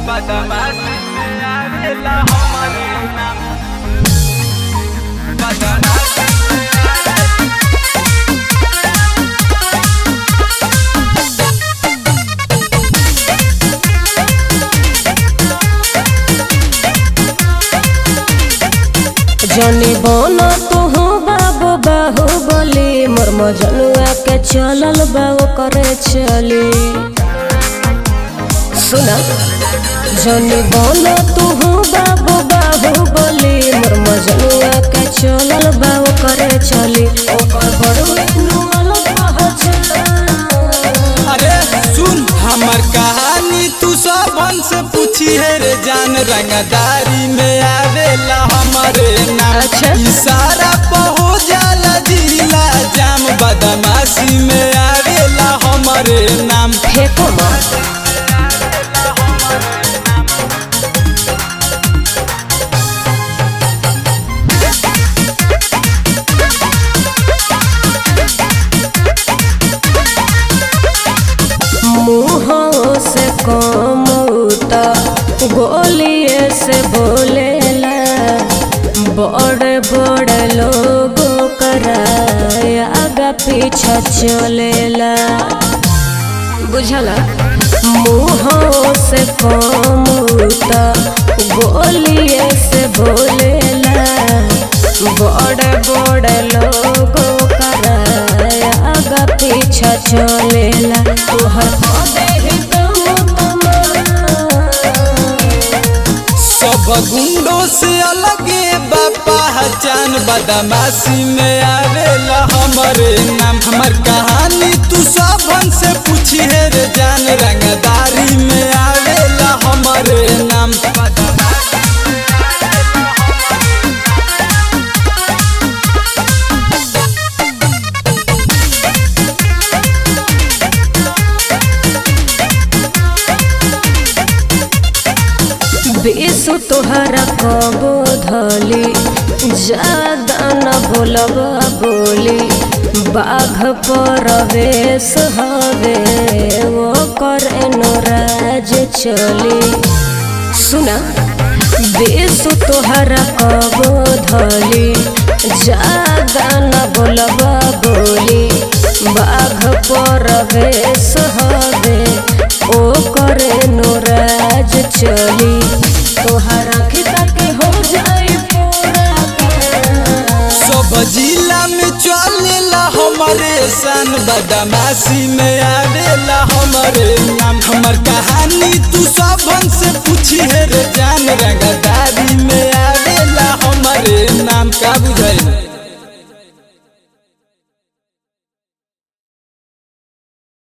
बदमाशी में आवेला हमारे नाम बदमाशी में आवेला जनी बन तुहू बाबू बाहू बोली मोर मजनुआ के चलल बाबू करे चली सुना जनी बन तुहू बाबू बाहू बोली मोर मजनुआ के चलल बाबू करे चली ओकर बड़ुए नुअल पहचान अरे सुन हमर कहानी तू सबन से पूछी है रे जान रंगदारी में आवेला हमारे नाम अच्छा। इशारा पर हो जाला जिला जाम बदमाशी में आवेला हमारे नाम फेंको मत मुँहों से कमौता गोलिए से बोलेला बड़े बड़े लोगों कराया आगा पीछा चलेला बुझला मुँहों से कमौता गोलिए से बोलेला बड़े बड़े लोगों कराया आगा पीछा चलेला तोहर पदे ही कम तमाम। सब गुंडों से अलगे बापा पहचान बदमाशी में आवेला हमारे नाम हमर कहानी तू सबन से पूछी है रे जान रंगदारी में आवेला हमारे नाम बेसु तोहरा कबो धली ज्यादा न बोलब बोली बाघ परवेश हवे वो करे राज चली सुना बेसु तोहरा कबो धली ज्यादा न बोलब बोली बाघ परवेश हवे ओ करे राज चली तोहरा खिता के हो जाई पूरा काम। सब जिला में चलेला हमारे सन बदमाशी में आवेला हमारे नाम हमर कहानी तू सबन से पूछी है रे जान रंग